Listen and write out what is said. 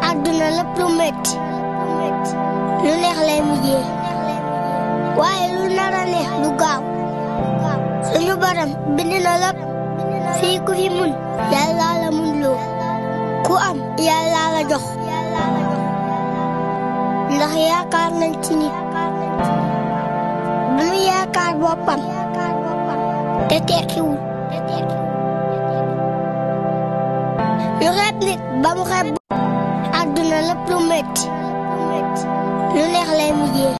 àdduna lépp lu metti lu neex lay mujjee waaye lu nar a neex du gaaw suñu borom bind na lépp fii ku fi mun yàlla la mun loo ku am yàlla la jox ndax yaakaar nañ ci nit bu nu yaakaar boppam te tekkiwul lu xeeb nit ba mu xeeb àdduna lépp lu metti lu neex lay mujjee